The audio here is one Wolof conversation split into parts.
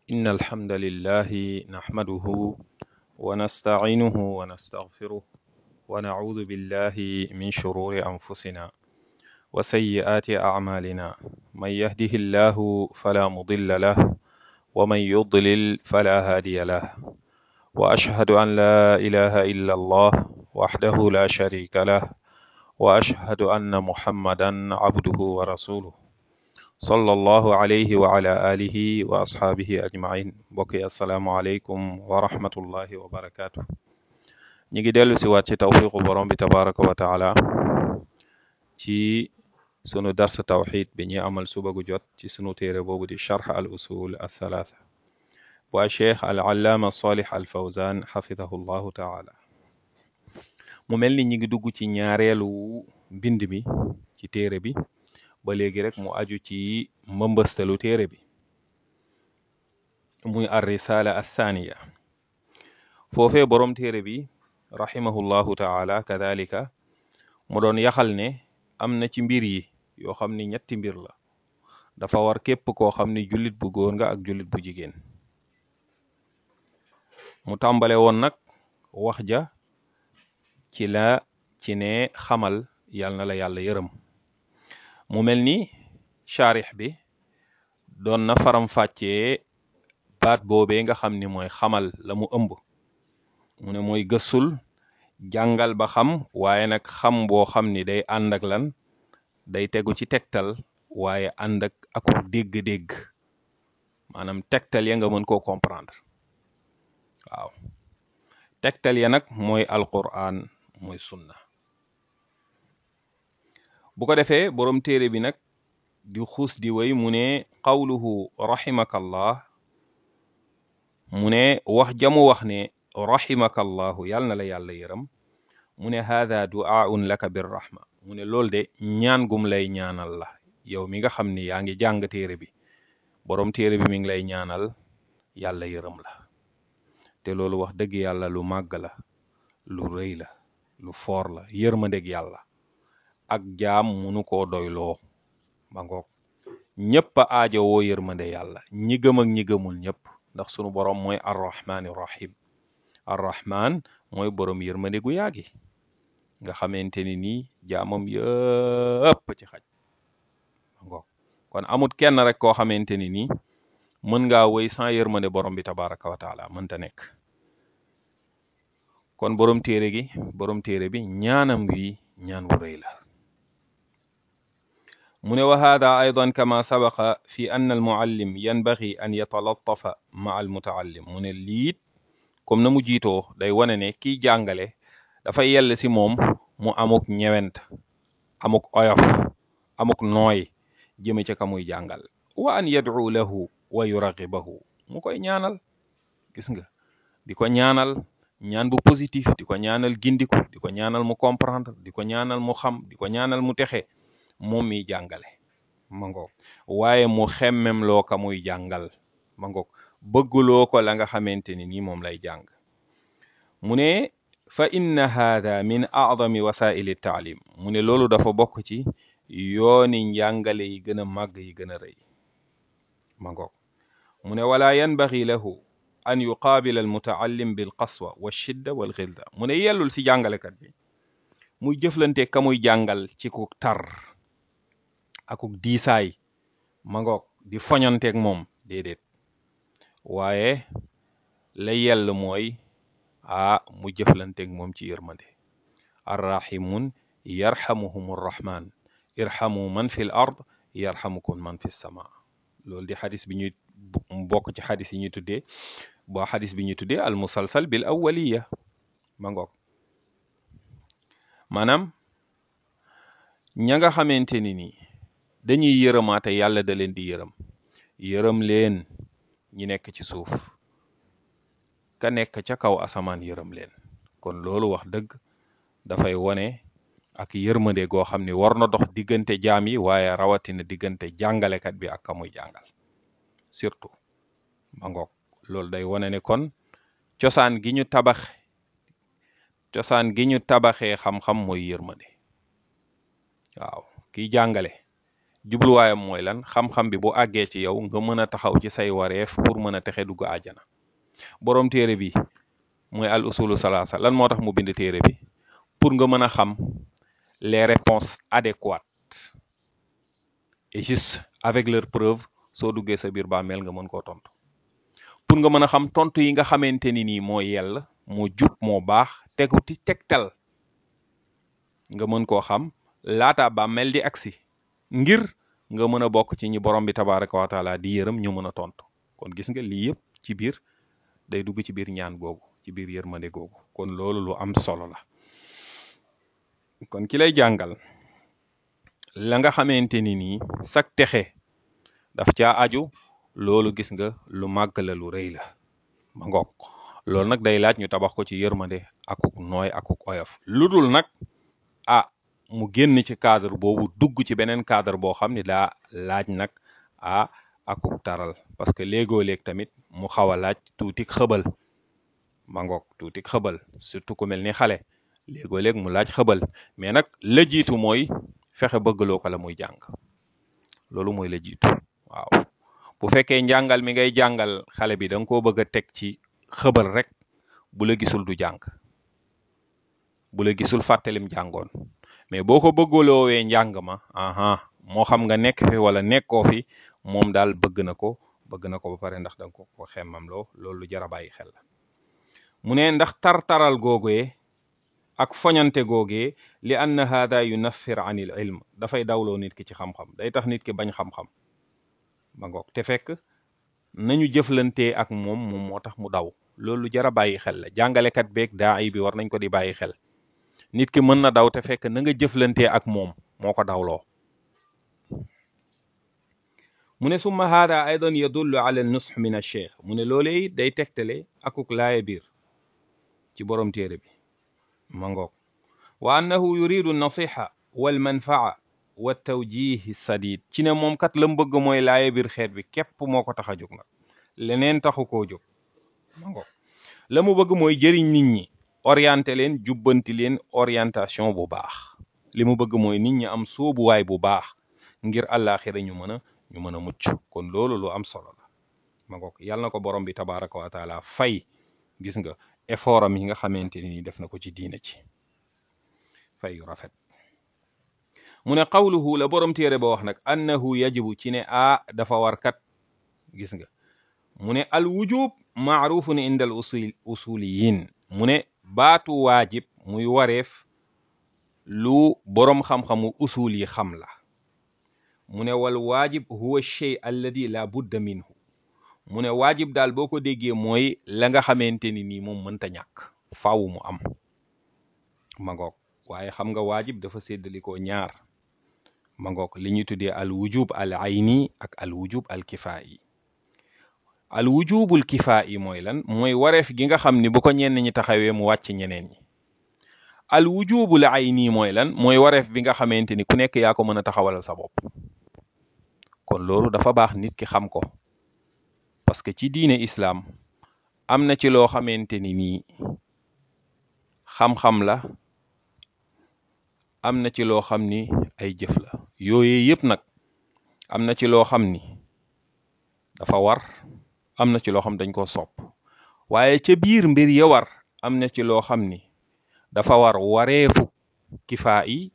إن الحمد لله نحمده ونستعينه ونستغفره ونعوذ بالله من شرور أنفسنا وسيئات أعمالنا من يهده الله فلا مضل له ومن يضلل فلا هادي له وأشهد أن لا إله إلا الله وحده لا شريك له وأشهد أن محمدا عبده ورسوله صلى الله عليه وعلى آله وأصحابه أجمعين بقي السلام عليكم ورحمة الله وبركاته ñi ngi dellu si waat ci tawfiqu borom bi tabaraka wa taala ci sunu dars tawxid bi ñuy amal suba gu jot ci sunu téere boobu di charx al usul al thalatha waa cheikh al allaama salih al fawzan xafidahu llahu taala mu mel ni ñi ngi dugg ci ñaareelu mbind mi ci téere bi ba léegi rek mu aju ci mbëmbëstalu téere bi muy ar risala athaniya foofee borom téere bi rahimahullahu taala kadalika mu doon yaxal ne am na ci mbir yi yoo xam ni ñetti mbir la dafa war képp koo xam ni jullit bu góor nga ak jullit bu jigéen mu tàmbale woon nag wax ja ci la ci ne xamal yal na la yàlla yërëm mu mel ni charix bi doon na faram-fàccee baat boobee nga xam ni mooy xamal la mu ëmb mu ne mooy gëstul jàngal ba xam waaye nag xam boo xam ni day ànd ak lan day tegu ci tegtal waaye ànd ak aku dégg-dégg maanaam tegtal ya nga mën koo comprendre waaw tegtal ya nag mooy alquran mooy sunna bu ko defee borom téere bi nag di xuus di way mu ne qawluhu rahimakallah mu ne wax jamu wax ne rahimakallahu yàl na la yàlla yërëm mu ne haada du'aun laka birrahma mu ne loolu de ñaan gum lay ñaanal la yow mi nga xam ni yaa ngi jàng téere bi borom téere bi mi ngi lay ñaanal yàlla yërëm la te loolu wax dëgg yàlla lu màgg la lu rëy la lu foor la yërmandeg yàlla ak jaam munu koo doyloo ba ngoog ñëpp a aajo woo yërmande yàlla ñi gëm ak ñi gëmul ñëpp ndax sunu borom mooy arrahmaani rahim arrahman mooy borom yërmande gu yaagi nga xamante ni nii jaamam yëpp ci xaj ba ngoog kon amut kenn rek koo xamante ni nii mën ngaa woy sans yërmande borom bi tabaraka wa taala mënta nekk kon borom téere gi borom téere bi ñaanam wi ñaan wu rëy la mu ne wa hada aydan kama sabaqa fi ann almuallim yanbaghi an yatalattafa ma almutaallim mu ne liit comme na mu jiitoo day wane ne kiy jàngale dafay yell si moom mu amuk ñewent amuk oyof amuk nooy jëme ca ka muy jàngal wa an yad'u lahu wa yuragibahu mu koy ñaanal gis nga di ko ñaanal ñaan bu positif di ko ñaanal gindiku di ko ñaanal mu comprendre di ko ñaanal mu xam di ko ñaanal mu texe moom miy jàngale ma ngoog waaye mu xemmem loo ka muy jàngal ma ngoog bëgguloo ko la nga xamante ni nii moom lay jàng mu ne fa inna haada min a'zami wasaili taalim mu ne loolu dafa bokk ci yooni njàngale yi gën a màgg yi gën a rëy ma ngoog mu ne wala yanbaghi lahu an yuqaabila al mutaallim bil qaswa wa shidda wal xilza mu ne yellul si jàngalekat bi muy jëflante ka muy jàngal ci ku tar akuk diisaay ma ngoog di foñanteeg moom déedéet waaye la yell mooy a mu jëflanteeg moom ci yërmande arrahimun yarhamuhum arrahman irhamu man fi l ard yarhamukum man fi sama loolu di xadis bi ñuy bokk ci xadis yi ñuy tuddee boo xadis bi ñuy tuddee al musalsal bil awwaliya ma ngoog maanaam ña nga xamante ni nii dañuy yërëmaate yàlla da leen di yërëm yërëm leen ñi nekk ci suuf ka nekk ca kaw asamaan yërëm leen kon loolu wax dëgg dafay wone ak yërmande goo xam ni war na dox diggante jaam yi waaye rawatina diggante jàngalekat bi ak ka muy jàngal surtout ma ngoog loolu day wone ne kon cosaan gi ñu tabax cosaan gi ñu tabaxee xam-xam mooy yërmande waaw kiy jàngale jubluwaayam mooy lan xam-xam bi bu àggee ci yow nga mën a taxaw ci say wareef pour mën a texe dugg àjjana borom téere bi mooy al usulu salaasa lan moo tax mu bind téere bi pour nga mën a xam les réponses adéquates et juste avec leur preuve soo duggee sa biir bàmmeel nga mën koo tontu pour nga mën a xam tontu yi nga xamante ni nii moo yell moo jub moo baax tegu ci tegtal nga mën koo xam laata bàmmeel di agsi ngir nga mën a bokk ci ñi borom bi tabaraka wa taala di yërëm ñu mën a tontu kon gis nga lii yëpp ci biir day dugg ci biir ñaan googu ci biir yërmande googu kon loolu lu am solo la kon ki lay jàngal la nga xamante ni nii sak texe daf caa aju loolu gis nga lu màgg la lu rëy la ma ngoog loolu nag day laaj ñu tabax ko ci yërmande akuk nooy akuk oyof lu dul nag ah mu génn ci cadre boobu dugg ci beneen cadre boo xam ne daa laaj nag ah akuk taral parce que léegoo léeg tamit mu xaw a laaj tuutik xëbal ma ngoog tuutik xëbal surtout ku mel ni xale léegoo léeg mu laaj xëbal mais nag la jiitu mooy fexe bëggaloo ko la muy jàng loolu mooy la jiitu waaw bu fekkee njàngal mi ngay jàngal xale bi da nga koo bëgg a teg ci xëbal rek bu la gisul du jàng bu la gisul fàttalim jàngoon mais boo ko bëggaloowee njàng ma aha moo xam nga nekk fi wala nekkoo fi moom daal bëgg na ko bëgg na ko ba pare ndax da nga ko ko xemmam loo loolu lu jar a bàyyi xel la mu ne ndax tar-taral googee ak foñante googee li anna hada yunaffir an il ilm dafay dawloo nit ki ci xam-xam day tax nit ki bañ xam-xam ba ngoog te fekk nañu jëflantee ak moom moom moo tax mu daw loolu lu jar a bàyyi xel la jàngalekat beeg daa ay bi war nañ ko di bàyyi xel nit ki mën na daw te fekk na nga jëflantee ak moom moo ko dawloo mu ne summa hada aydan yadullu ala al nusx min al cheikh mu ne loolee day tegtale akuk laaye biir ci borom téere bi ma ngoog wa annahu yuridu nasiha wal manfaa wa tawjihi sadid ci ne moom kat la mu bëgg mooy laaye biir xeet bi képp moo ko tax a jóg nag leneen taxu koo jóg ma ngoog la mu bëgg mooy jëriñ nit ñi orienté leen jubbanti leen orientation bu baax li mu bëgg mooy nit ñi am sóobuwaay bu baax ngir àllaaxira ñu mën a ñu mën a mucc kon loolu lu am solo la ma ngoog yàlla na ko borom bi tabaraka wa taala fay gis nga effort am yi nga xamante ni def na ko ci diina ci fay yu rafet mu ne qawluhu la borom téere ba wax nag annahu yajibu ci ne a dafa war kat gis nga mu ne al wujub maarufun inda al usul usuliyin mu ne baatu waajib muy wareef lu boroom xam-xamu usul yi xam la mu ne wal waajib huwa shay alladi la budda minhu mu ne waajib daal boo ko déggee mooy la nga xamante ni nii moom mënta ñàkk faaw mu am ma ngoog waaye xam nga waajib dafa séddalikoo ñaar ma ngoog li ñuy tuddee al wujub al ayni ak al wujub al kifaayi al wujubul kifaayi mooy lan mooy wareef gi nga xam ni bu ko ñenn ñi taxawee mu wàcc ñeneen ñi al wujubul ayni mooy lan mooy wareef bi nga xamante ni ku nekk yaa ko mën a taxawalal sa bopp kon loolu dafa baax nit ki xam ko parce que ci diine islam am na ci loo xamante ni nii xam-xam la am na ci loo xam ni ay jëf la yooyu yëpp nag am na ci loo xam ni dafa war am na ci loo xam dañ koo sopp waaye ca biir mbir ya war am na ci loo xam ni dafa war wareefu kifaa yi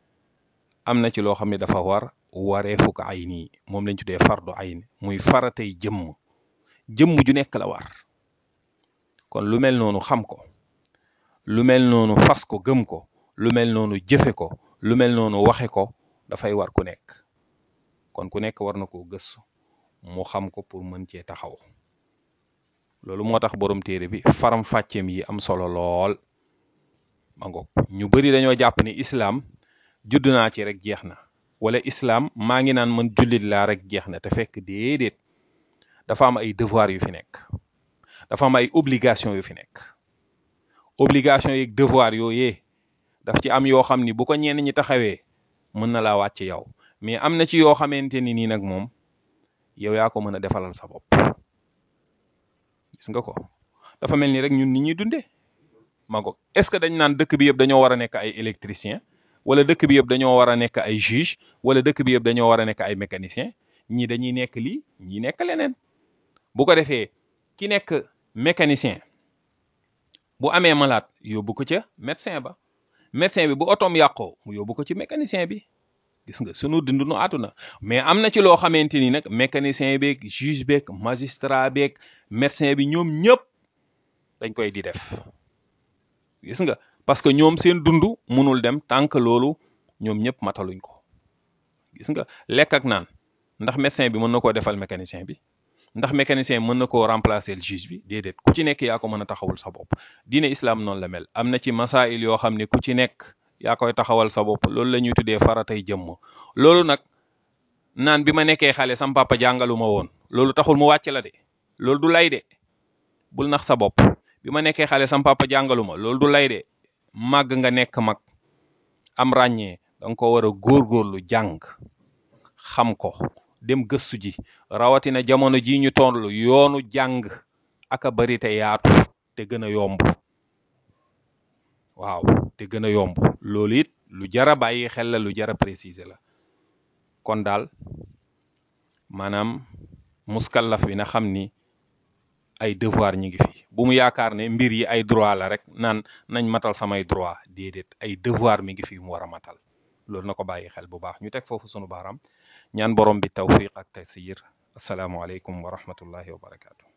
am na ci loo xam ni dafa war wareefu ko ay nii moom lañ tuddee fardu ayn muy faratay jëmm jëmm ju nekk la war kon lu mel noonu xam ko lu mel noonu fas ko gëm ko lu mel noonu jëfe ko lu mel noonu waxe ko dafay war ku nekk kon ku nekk war na koo gëstu mu xam ko pour mën cee taxaw loolu moo tax borom téere bi faram fàcceem yi am solo lool ma ngoog ñu bari dañoo jàpp ni islam judd naa ci rek jeex na wala islam maa ngi naan man jullit laa rek jeex na te fekk déedéet dafa am ay devoir yu fi nekk dafa am ay obligation yu fi nekk obligation yeeg devoir yooyee daf ci am yoo xam ni bu ko ñenn ñi taxawee mën na laa wàcc yow mais am na ci yoo xamante ni nii nag moom yow yaa ko mën a defalal sa bopp gis nga ko dafa mel ni rek ñun nit ñuy dundee ma ko est-ce que dañ naan dëkk bi yëpp dañoo war a nekk ay électricien wala dëkk bi yëpp dañoo war a nekk ay juge wala dëkk bi yëpp dañoo war a nekk ay mécanicien ñii dañuy nekk lii ñii nekk leneen bu ko defee ki nekk mécanicien bu amee malade yóbbu ko ca médecin ba médecin bi bu otoom yàqoo mu yóbbu ko ci mécanicien bi gis nga sunu dund nu àdduna mais am na ci loo xamante ni nag mécanicien beeg juge beeg magistrat beeg médecin bi ñoom ñëpp dañ koy di def gis nga parce que ñoom seen dund munul dem tant que loolu ñoom ñëpp mataluñ ko gis nga lekk ak naan ndax médecin bi mën na koo defal mécanicien bi ndax mécanicien mën na koo remplacer le juge bi déedéet ku ci nekk yaa ko mën a taxawul sa bopp diine islam noonu la mel am na ci masail yoo xam ne ku ci nekk yaa koy taxawal sa bopp loolu la ñuy tuddee faratay jëmm loolu nag naan bi ma nekkee xale sam papa jàngalu ma woon loolu taxul mu wàcc la de loolu du lay de bul nax sa bopp bi ma nekkee xale sam papa jàngalu ma loolu du lay de màgg nga nekk mag am ràññee danga ko war a góorgóorlu jàng xam ko dem gëstu ji rawatina jamono ji ñu toll yoonu jàng aka bari te yaatu te gën a yomb waaw te gën a yomb loolu it lu jara bàyyi xel la lu jara préciser la kon daal maanaam muskallaf bi na xam ni ay devoir ñi ngi fi bu mu yaakaar ne mbir yi ay droit la rek naan nañ matal samay droit déedéet ay devoir mi ngi fi mu war a matal loolu na ko bàyyi xel bu baax ñu teg foofu sunu baaraam ñaan borom bi tawfiq ak taysir asalaamualeykum wa rahmatullahi wa barakaatu.